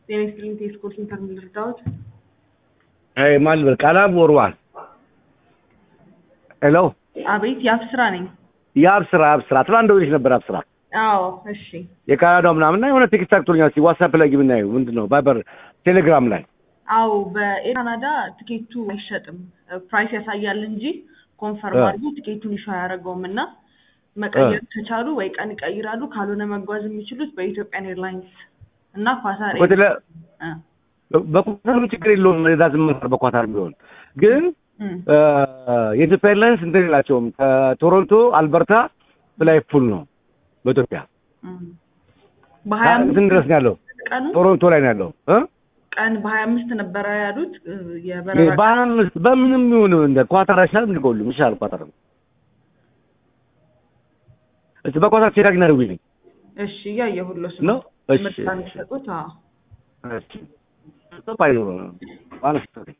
ጤና ይስጥልኝ ቴስኮ ሴንተር ምን ልርዳዎት? አይ ማን ልበል ቃላም ወርዋል ሄሎ አቤት የአብስራ ነኝ። የአብስራ አብስራ ትላንት ደውዬሽ ነበር አብስራ አዎ እሺ የካናዳው ምናምን እና የሆነ ቲኬት ታክቶኛል እስኪ ዋትሳፕ ላይ የምናየው ምንድን ነው ቫይበር ቴሌግራም ላይ አዎ በካናዳ ትኬቱ አይሸጥም ፕራይስ ያሳያል እንጂ ኮንፈርም እ። አድርጎ ቲኬቱን ይሾ አያደርገውም እና መቀየር ከቻሉ ወይ ቀን ይቀይራሉ ካልሆነ መጓዝ የሚችሉት በኢትዮጵያን ኤርላይንስ እና ኳታር በቴሌ እ፣ በኳታር ችግር የለውም ዳዝም በኳታር ቢሆን ግን እ፣ እ፣ የኢትዮጵያ ኤርላይንስ እንትን የላቸውም ከቶሮንቶ አልበርታ ፍላይ ፉል ነው በኢትዮጵያ እ። በሀያ እንትን ድረስ ነው ያለው ቀኑ ቶሮንቶ ላይ ነው ያለው እ? ቀን በሀያ አምስት ነበረ ያሉት እ፣ የበረራ በአምስት በምንም ይሁን እንደ ኳታር አይሻልም እንደ ከሁሉም ይሻላል ኳታር ነው እስኪ በኳታር ቼክ አድርጊና ደውይልኝ እሺ እያየሁሎት ነው እሺ ምርጫ የሚሰጡት አዎ እሺ ባይ ነው ማለት ነው